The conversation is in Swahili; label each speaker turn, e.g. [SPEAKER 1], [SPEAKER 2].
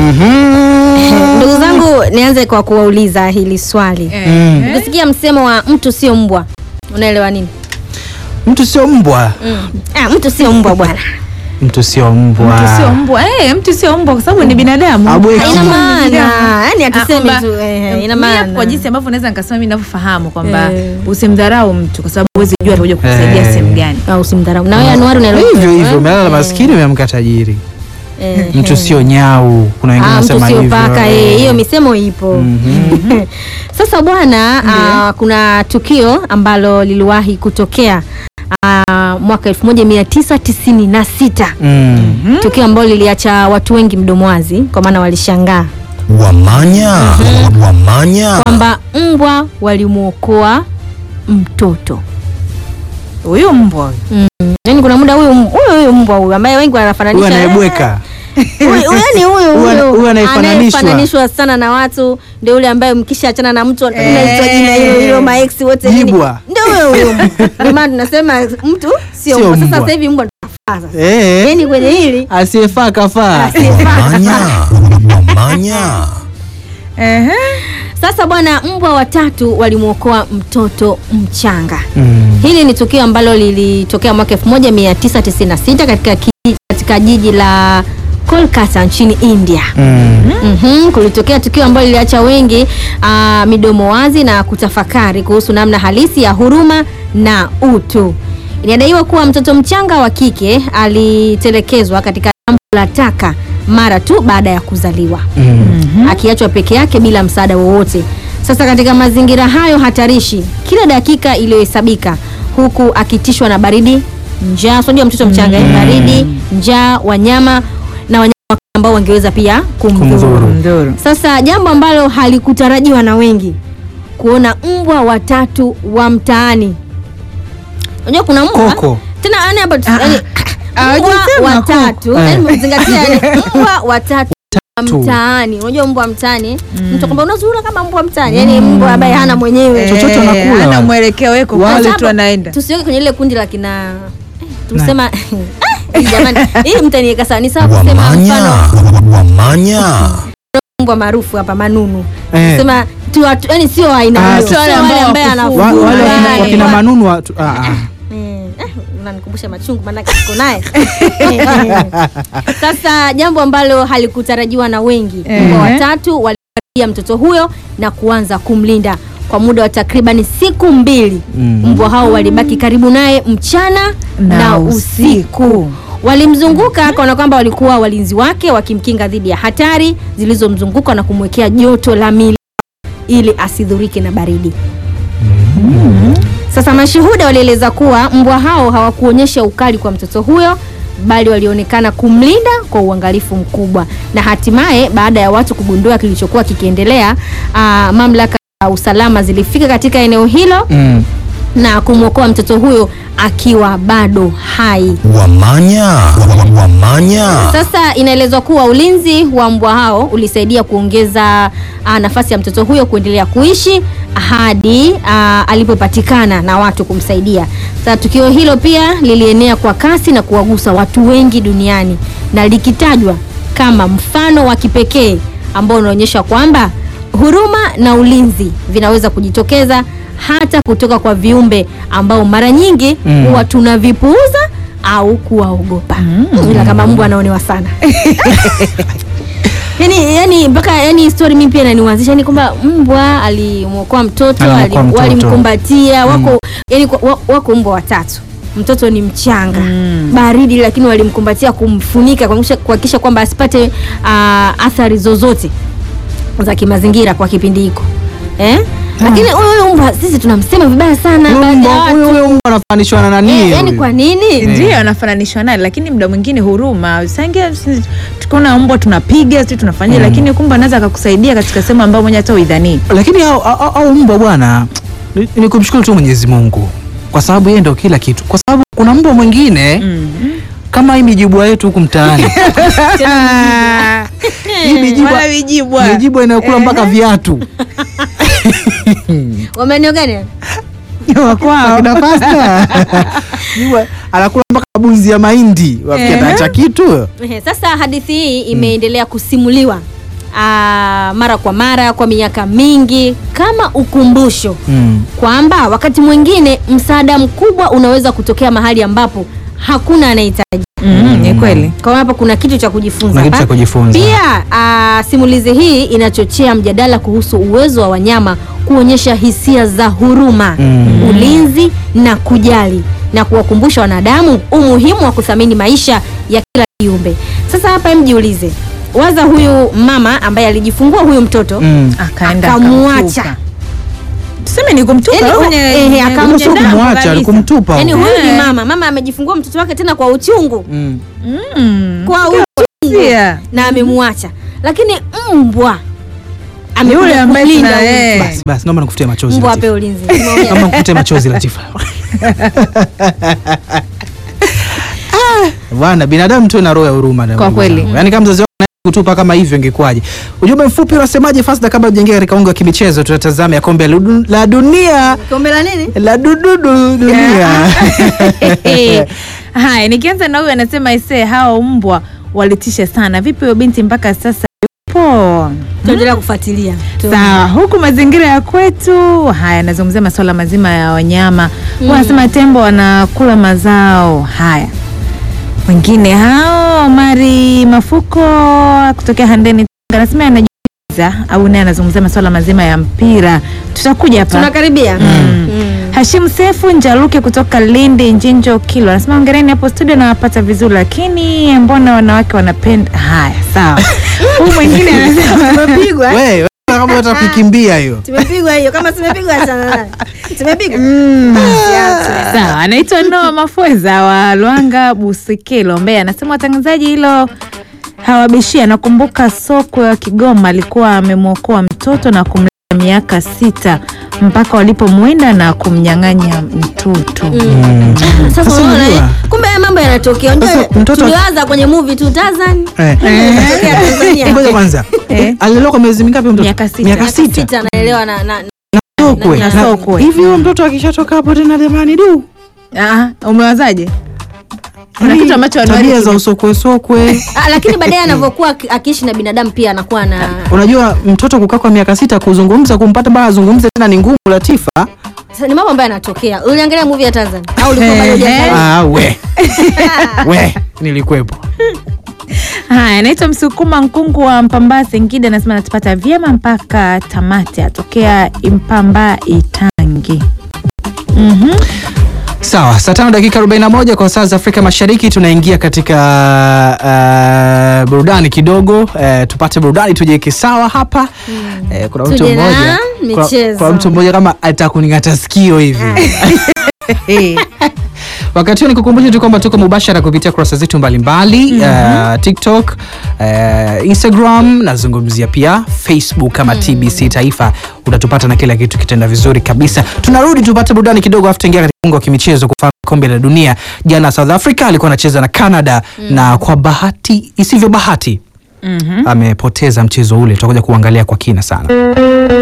[SPEAKER 1] Mhm.
[SPEAKER 2] Ndugu zangu, nianze kwa kuwauliza hili swali.
[SPEAKER 1] Mm.
[SPEAKER 2] Ukisikia msemo wa mtu sio mbwa, unaelewa nini?
[SPEAKER 1] Mtu sio mbwa.
[SPEAKER 2] Ah, mtu sio mbwa bwana.
[SPEAKER 1] Mtu sio mbwa.
[SPEAKER 3] Mtu sio mbwa eh, mtu sio mbwa kwa sababu ni binadamu.
[SPEAKER 1] Abweki.
[SPEAKER 2] Haina
[SPEAKER 3] Kama
[SPEAKER 2] maana.
[SPEAKER 3] binadamu.
[SPEAKER 2] Yaani
[SPEAKER 3] Ah,
[SPEAKER 2] atuseme
[SPEAKER 3] kwamba,
[SPEAKER 2] tu eh, ina
[SPEAKER 3] mimi
[SPEAKER 2] maana.
[SPEAKER 3] Kwa jinsi ambavyo naweza nikasema mimi ninavyofahamu kwamba
[SPEAKER 2] Eh.
[SPEAKER 3] usimdharau mtu kwa sababu huwezi jua atakuja kukusaidia
[SPEAKER 1] Eh.
[SPEAKER 3] sehemu gani.
[SPEAKER 2] au usimdharau. Na wewe Anwar unaelewa?
[SPEAKER 1] Hivyo hivyo,
[SPEAKER 2] eh?
[SPEAKER 1] umelala
[SPEAKER 2] Eh,
[SPEAKER 1] maskini umeamka tajiri.
[SPEAKER 2] eh,
[SPEAKER 1] Mtu
[SPEAKER 2] eh.
[SPEAKER 1] sio nyau. Kuna wengine
[SPEAKER 2] Ah, mtu
[SPEAKER 1] wanasema
[SPEAKER 2] sio
[SPEAKER 1] hivyo.
[SPEAKER 2] paka eh, hiyo misemo ipo.
[SPEAKER 1] Mhm.
[SPEAKER 2] Sasa bwana, ah, kuna tukio ambalo liliwahi kutokea ah, mwaka 1996
[SPEAKER 1] Mm.
[SPEAKER 2] tukio ambalo liliacha watu wengi mdomo wazi, kwa maana walishangaa
[SPEAKER 4] Wamanya, wamanya,
[SPEAKER 2] kwamba mbwa walimwokoa mtoto.
[SPEAKER 3] Huyu mbwa huyu.
[SPEAKER 2] Yaani kuna muda huyu huyu huyu mbwa huyu ambaye wengi
[SPEAKER 1] Huyu
[SPEAKER 2] wanafananisha
[SPEAKER 1] anayebweka.
[SPEAKER 2] Huyu- huyu yani huyu
[SPEAKER 1] Huyu ana- huyu
[SPEAKER 2] huyu
[SPEAKER 1] anayefananishwa.
[SPEAKER 2] anayefananishwa sana na watu ndio yule ambaye mkisha achana na mtu anaitwa jina hilo hilo maex wote nini.
[SPEAKER 1] Jibwa.
[SPEAKER 2] ndio huyo huyo ndio maana tunasema mtu sio
[SPEAKER 1] Sio
[SPEAKER 2] mbwa. Sasa
[SPEAKER 1] mbwa.
[SPEAKER 2] sasa hivi mbwa ndio sasa
[SPEAKER 1] Eh.
[SPEAKER 2] yani kwenye hili
[SPEAKER 1] Asiyefaa kafaa.
[SPEAKER 4] wamanya, wamanya.
[SPEAKER 3] Ehe.
[SPEAKER 2] sasa bwana mbwa watatu walimwokoa mtoto mchanga
[SPEAKER 1] Mm.
[SPEAKER 2] hili ni tukio ambalo lilitokea mwaka 1996 katika, ki- katika jiji la Kolkata nchini India
[SPEAKER 1] Mm.
[SPEAKER 2] mm kulitokea tukio ambalo liliacha wengi uh, midomo wazi na kutafakari kuhusu namna halisi ya huruma na utu. Inadaiwa kuwa mtoto mchanga wa kike alitelekezwa katika dampo la taka mara tu baada ya kuzaliwa
[SPEAKER 1] Mm.
[SPEAKER 2] akiachwa peke yake bila msaada wowote. Sasa katika mazingira hayo hatarishi, kila dakika iliyohesabika, huku akitishwa na baridi, njaa, unajua mtoto mchanga mm. baridi, njaa, wanyama na wanyama ambao wangeweza pia kumdhuru.
[SPEAKER 1] Kumdhuru.
[SPEAKER 3] Nduru.
[SPEAKER 2] Sasa jambo ambalo halikutarajiwa na wengi, kuona mbwa watatu wa mtaani. Unajua kuna mbwa
[SPEAKER 1] Koko.
[SPEAKER 2] tena yani hapa tu-
[SPEAKER 3] Ah,
[SPEAKER 2] yani,
[SPEAKER 3] ah,
[SPEAKER 2] mbwa
[SPEAKER 3] hujasema
[SPEAKER 2] watatu
[SPEAKER 1] koko.
[SPEAKER 2] yani umezingatia yani mbwa watatu wa
[SPEAKER 1] Watatu.
[SPEAKER 2] mtaani. Unajua mbwa mtaani mtu kwamba unazurura kama mbwa mtaani, yani mbwa ambaye hana mwenyewe.
[SPEAKER 1] Chochote
[SPEAKER 3] Eh,
[SPEAKER 1] anakula
[SPEAKER 3] hana
[SPEAKER 1] wale.
[SPEAKER 3] mwelekeo weko
[SPEAKER 1] Wale
[SPEAKER 3] pale
[SPEAKER 2] Sasa
[SPEAKER 3] tu
[SPEAKER 2] hapo,
[SPEAKER 3] anaenda.
[SPEAKER 2] Tusiweke kwenye ile kundi la kina eh, tumsema Ah, jamani, hii mtaniweka sawa. Ni sawa kusema
[SPEAKER 4] Wamanya,
[SPEAKER 2] mfano
[SPEAKER 4] wamanya.
[SPEAKER 2] mbwa maarufu hapa Manunu.
[SPEAKER 1] Eh.
[SPEAKER 2] Sema tu watu yani sio aina
[SPEAKER 1] Ah,
[SPEAKER 2] hiyo.
[SPEAKER 1] sio
[SPEAKER 2] Sio
[SPEAKER 3] wale
[SPEAKER 2] wale
[SPEAKER 3] ambao
[SPEAKER 2] ambaye
[SPEAKER 3] wakufugwa.
[SPEAKER 1] Wa-
[SPEAKER 2] anafugwa.
[SPEAKER 1] Wale wakina-
[SPEAKER 2] Wale.
[SPEAKER 1] wakina manunu wa- tu- ah, ah.
[SPEAKER 2] Eh, eh, unanikumbusha machungu maanake siko naye. Sasa jambo ambalo halikutarajiwa na wengi,
[SPEAKER 3] Eh.
[SPEAKER 2] mbwa watatu walikaribia mtoto huyo na kuanza kumlinda kwa muda wa takribani siku mbili.
[SPEAKER 1] Mm.
[SPEAKER 2] Mbwa hao walibaki karibu naye mchana na,
[SPEAKER 3] Na
[SPEAKER 2] usiku.
[SPEAKER 3] usiku.
[SPEAKER 2] Walimzunguka kana kwamba walikuwa walinzi wake, wakimkinga dhidi ya hatari zilizomzunguka na kumwekea joto la mili ili asidhurike na baridi. Sasa mashuhuda walieleza kuwa mbwa hao hawakuonyesha ukali kwa mtoto huyo bali walionekana kumlinda kwa uangalifu mkubwa, na hatimaye baada ya watu kugundua kilichokuwa kikiendelea, aa, mamlaka za usalama zilifika katika eneo hilo
[SPEAKER 1] Mm.
[SPEAKER 2] na kumwokoa mtoto huyo akiwa bado hai.
[SPEAKER 4] Wamanya, wamanya.
[SPEAKER 2] Sasa inaelezwa kuwa ulinzi wa mbwa hao ulisaidia kuongeza ah, nafasi ya mtoto huyo kuendelea kuishi hadi ah, alipopatikana na watu kumsaidia. Sasa tukio hilo pia lilienea kwa kasi na kuwagusa watu wengi duniani na likitajwa kama mfano wa kipekee ambao unaonyesha kwamba huruma na ulinzi vinaweza kujitokeza hata kutoka kwa viumbe ambao mara nyingi
[SPEAKER 1] Mm.
[SPEAKER 2] huwa tunavipuuza au kuwaogopa ila kama mbwa anaonewa sana yani yani mpaka yani story mimi pia inaniwazisha yani kwamba mbwa alimwokoa mtoto
[SPEAKER 1] Alimwokoa
[SPEAKER 2] ali-
[SPEAKER 1] mtoto.
[SPEAKER 2] walimkumbatia wako yani kwa- wa- wako mbwa watatu mtoto ni mchanga baridi lakini walimkumbatia kumfunika kuhakikisha- kuhakikisha kwamba asipate ah, athari zozote za kimazingira kwa kipindi hiko eh? lakini huyu huyu mbwa sisi tunamsema vibaya sana
[SPEAKER 1] Huyu
[SPEAKER 2] baadhi ya
[SPEAKER 1] mbwa-
[SPEAKER 2] watu.
[SPEAKER 1] huyu- huyu mbwa anafananishwa na nani?
[SPEAKER 2] Eh, yani
[SPEAKER 1] huyu?
[SPEAKER 2] kwa nini
[SPEAKER 3] ndio anafananishwa naye lakini muda mwingine huruma sangia tukiona mbwa tunapiga si tunafanyia lakini kumbe anaweza akakusaidia katika sehemu ambayo mwenye hata uidhanii
[SPEAKER 1] lakini au, au, au mbwa bwana ni, ni kumshukuru tu Mwenyezi Mungu kwa sababu yeye ndio kila kitu, kwa sababu kuna mbwa mwingine kama hii mijibwa yetu huku mtaani hii mijibwa
[SPEAKER 3] Wala vijibwa.
[SPEAKER 1] mijibwa inayokula mpaka viatu
[SPEAKER 2] wamenio gani
[SPEAKER 3] wakwao
[SPEAKER 1] Akina pasta Mijibwa anakula mpaka bunzi ya mahindi wafikia
[SPEAKER 3] Ehe.
[SPEAKER 1] ataacha kitu
[SPEAKER 2] Ehe, Sasa hadithi hii imeendelea kusimuliwa aa, mara kwa mara kwa miaka mingi kama ukumbusho
[SPEAKER 1] Mm.
[SPEAKER 2] kwamba wakati mwingine msaada mkubwa unaweza kutokea mahali ambapo hakuna anahitaji.
[SPEAKER 3] Mm, ni kweli
[SPEAKER 2] Kwa hapa kuna kitu cha kujifunza.
[SPEAKER 1] Kuna kitu
[SPEAKER 2] hapa.
[SPEAKER 1] cha kujifunza.
[SPEAKER 2] Pia aa, simulizi hii inachochea mjadala kuhusu uwezo wa wanyama kuonyesha hisia za huruma,
[SPEAKER 1] Mm.
[SPEAKER 2] ulinzi na kujali na kuwakumbusha wanadamu umuhimu wa kuthamini maisha ya kila kiumbe. Sasa hapa hem jiulize. Waza huyu mama ambaye alijifungua huyu mtoto
[SPEAKER 1] Mm.
[SPEAKER 3] akaenda
[SPEAKER 2] Akamwacha.
[SPEAKER 3] akamtupa. tuseme ni kumtupa
[SPEAKER 2] Yaani,
[SPEAKER 3] au
[SPEAKER 2] u-
[SPEAKER 3] kwenye-
[SPEAKER 2] ehe,
[SPEAKER 3] kwenye
[SPEAKER 2] akamtupa.
[SPEAKER 1] Sio
[SPEAKER 3] damu
[SPEAKER 1] kumwacha,
[SPEAKER 3] kabisa.
[SPEAKER 1] alikumtupa.
[SPEAKER 2] Yaani
[SPEAKER 1] huko.
[SPEAKER 2] huyu ni
[SPEAKER 3] Eh.
[SPEAKER 2] mama, mama amejifungua mtoto wake tena kwa uchungu.
[SPEAKER 1] Mm.
[SPEAKER 3] Mm.
[SPEAKER 2] Kwa uchungu
[SPEAKER 3] Sia.
[SPEAKER 2] na amemwacha. Lakini mbwa
[SPEAKER 3] Yule
[SPEAKER 2] amekuja
[SPEAKER 3] ambaye
[SPEAKER 2] kulinda
[SPEAKER 3] tuna-
[SPEAKER 2] huyu.
[SPEAKER 3] eh.
[SPEAKER 1] Basi basi naomba nikufutie machozi.
[SPEAKER 2] Mbwa
[SPEAKER 1] Latifa.
[SPEAKER 2] ape ulinzi. Tumeongea.
[SPEAKER 1] Naomba nikufutie machozi Latifa. Ah, Bwana binadamu tu na roho ya huruma na
[SPEAKER 3] Kwa
[SPEAKER 1] ndugu
[SPEAKER 3] kweli.
[SPEAKER 1] zangu. Yaani kama mzazi wako anaweza kutupa kama hivyo ingekuwaje? Ujumbe mfupi unasemaje Fasda kabla hujaingia katika unga wa kimichezo tunatazama ya kombe la du- la dunia
[SPEAKER 2] Kombe la nini?
[SPEAKER 1] la dududu dunia.
[SPEAKER 3] haya nikianza na huyu anasema ise hawa mbwa walitisha sana vipi huyo binti mpaka sasa yupo
[SPEAKER 2] Tuendelea kufuatilia.
[SPEAKER 3] sawa huku mazingira ya kwetu haya anazungumzia masuala mazima ya wanyama mm. wanasema tembo wanakula mazao haya wengine hao mari mafuko kutokea handeni Tanga, anasema anajiuliza au naye anazungumzia masuala mazima ya mpira tutakuja hapa
[SPEAKER 2] Tunakaribia. Mm.
[SPEAKER 3] Hashim Sefu Njaluke kutoka Lindi Njinjo Kilo anasema ongereni hapo studio nawapata vizuri, lakini mbona wanawake wanapenda haya? Sawa. Huyu mwingine anasema
[SPEAKER 2] Tumepigwa. eh?
[SPEAKER 1] Wewe kama unataka kukimbia hiyo.
[SPEAKER 2] Tumepigwa hiyo. Kama tumepigwa achana nayo. Tumepigwa.
[SPEAKER 3] sawa, anaitwa Noa Mafweza wa Lwanga Busikilo Mbeya, anasema watangazaji hilo hawabishia. Nakumbuka sokwe wa Kigoma alikuwa amemwokoa mtoto na kumlea miaka sita mpaka walipomwinda na kumnyang'anya mtoto.
[SPEAKER 2] Sasa
[SPEAKER 1] Sasa
[SPEAKER 2] unaona
[SPEAKER 1] unajua-
[SPEAKER 2] eh? Kumbe haya mambo yanatokea. Unajua
[SPEAKER 1] Sasa mtoto-
[SPEAKER 2] tuliwaza kwenye movie tu Tarzan.
[SPEAKER 1] Eh.
[SPEAKER 2] Yanatokea Tanzania.
[SPEAKER 1] Ngoja kwanza.
[SPEAKER 3] Eh.
[SPEAKER 1] Alilelewa kwa miezi mingapi mtoto?
[SPEAKER 3] Miaka sita.
[SPEAKER 1] Miaka
[SPEAKER 2] Miaka
[SPEAKER 1] sita.
[SPEAKER 2] sita anaelewa na, na,
[SPEAKER 1] Sokwe.
[SPEAKER 3] Na
[SPEAKER 1] Na-
[SPEAKER 3] sokwe.
[SPEAKER 1] Hivi huyo mtoto akishatoka hapo tena jamani du.
[SPEAKER 3] Ah, umewazaje? Kuna
[SPEAKER 1] Yaani,
[SPEAKER 3] kitu ambacho wanawake
[SPEAKER 1] tabia za
[SPEAKER 3] kime-
[SPEAKER 1] usokwe sokwe.
[SPEAKER 2] Ah, lakini baadaye anavyokuwa aki- akiishi na binadamu pia anakuwa na
[SPEAKER 1] Unajua mtoto kukaa kwa miaka sita kuzungumza kumpata baa azungumze tena ni ngumu Latifa.
[SPEAKER 2] Sasa ni mambo ambayo yanatokea. Uliangalia movie ya Tarzan au ulikuwa bado hujaangalia?
[SPEAKER 1] Ah, we. we, nilikuwepo.
[SPEAKER 3] Haya, naitwa Msukuma Nkungu wa Mpamba Singida, anasema natupata vyema mpaka tamati, atokea Impamba Itangi. Mhm.
[SPEAKER 1] Sawa, saa tano dakika 41 kwa saa za Afrika Mashariki tunaingia katika uh, burudani kidogo uh, tupate burudani tujiweke sawa hapa Eh, kuna mtu
[SPEAKER 2] Tuje na
[SPEAKER 1] mmoja kuna,
[SPEAKER 2] michezo.
[SPEAKER 1] kuna mtu mmoja kama atakuning'ata sikio hivi Wakati huo nikukumbusha tu kwamba tuko mubashara kupitia kurasa zetu mbalimbali uh, TikTok, uh, Instagram, nazungumzia pia Facebook kama TBC Taifa. Utatupata na kila kitu kitenda vizuri kabisa. Tunarudi tupate burudani kidogo, afu tuingia katika ungo wa kimichezo kufahamu kombe la dunia. Jana South Africa alikuwa anacheza na Canada na kwa bahati isivyo bahati amepoteza mchezo ule. Tutakuja kuangalia kwa kina sana.